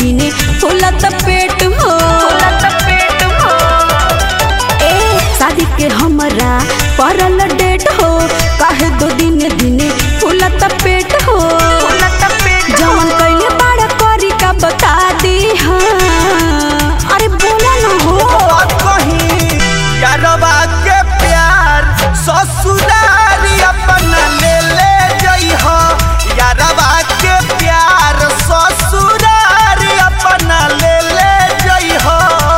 दिने फूलत पेट हो ए शादी के हमरा परल डेट हो काहे दो दिन दिने फूलत पेट हो जवन कइले बाड़ा करी का बता दी हाँ अरे बोला ना हो बात कही यारवा के प्यार ससुरारी अपना ले ले जइह यारवा के प्यार ससुरारी अपना ले ले जइह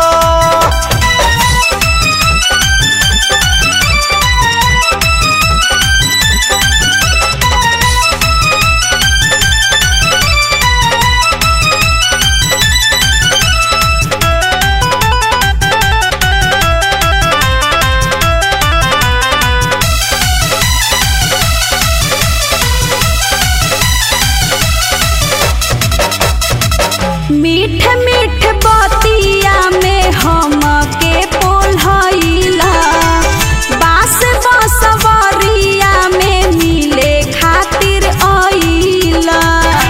मीठ मीठ बतिया में हम के पोल्हइला बास बसवरिया में मिले खातिर अइला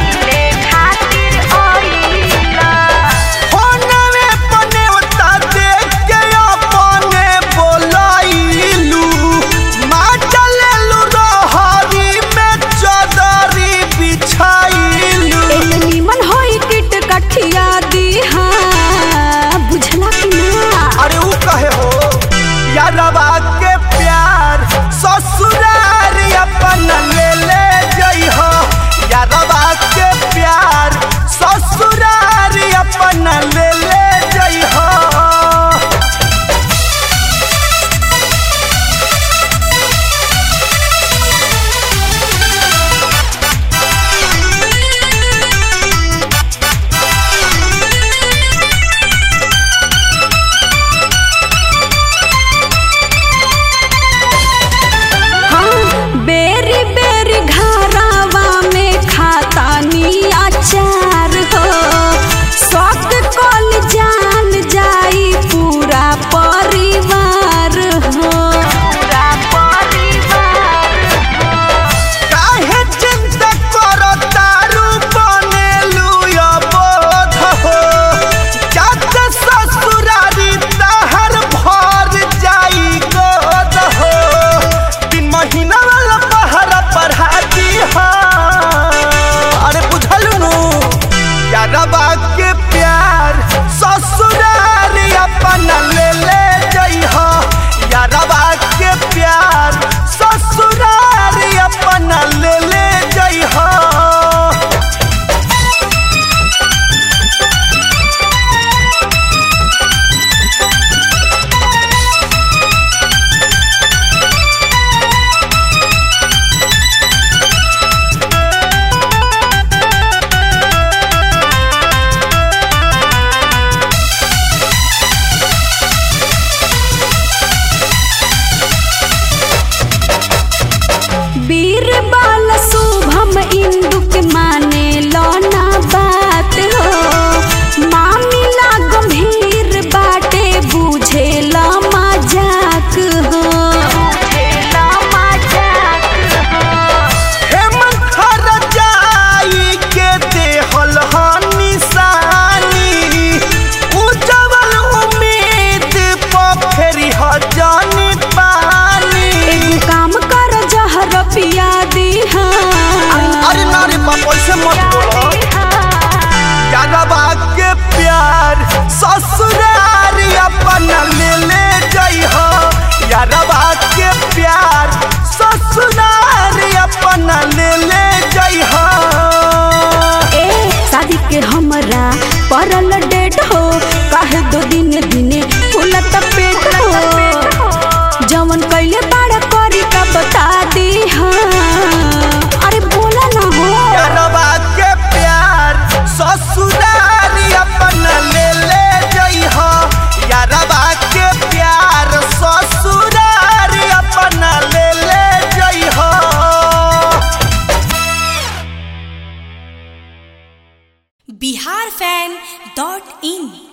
फोनवे पने उता देख के अपने बोलाइलू माँ चलेलू रहरी में चदरी बिछाइलू एने निमन होई किट कठिया दी हाँ बुझला कि ना अरे ऊ कहे हो यारवा के प्यार ससुरार अपन ले ले जइह यारवा के प्यार ससुरार अपन ले ले जइह हाँ बेरी बेरी घरवा में खातानी अचार हो शौक कल जान जाई पूरा परिवार हो काहे चिंता करो तारू बनेलू अबोध हो जात ससुरारी तहर भर जाई गोद हो तीन महीना वाला पहरा पढ़ा दी अरे बुझलू नु यारबा के प्यार ससुरारी अपना ले ले जइह यारबा के प्यार ससुरारी अपना ले ले जइह बीरबल शुभम इंदु के माने लौना बात हो मामिला गंभीर बाटे बुझे ला मजाक हो हेमंत जाई के देहल ह निशानी उजवल उम्मीद पर फेरी ह जानी पानी एगो काम कर जहर पिया दी अरे ना रे बाप ऐसे मत बोलो यारबा के प्यार ससुरार अपना ले ले जइह यारबा के प्यार ससुरार अपना ले ले जइह ए शादी के हमरा परल डेट हो काहे दो दिन दिने फूलत पेट हो जवन कइले बाड़ा करी का बता दी हाँ अरे बोला ना हो यारबा के प्यार ससुरार अपना ले ले जइह यारबा के प्यार ससुरार अपना ले ले जइह बिहार फैन डॉट इन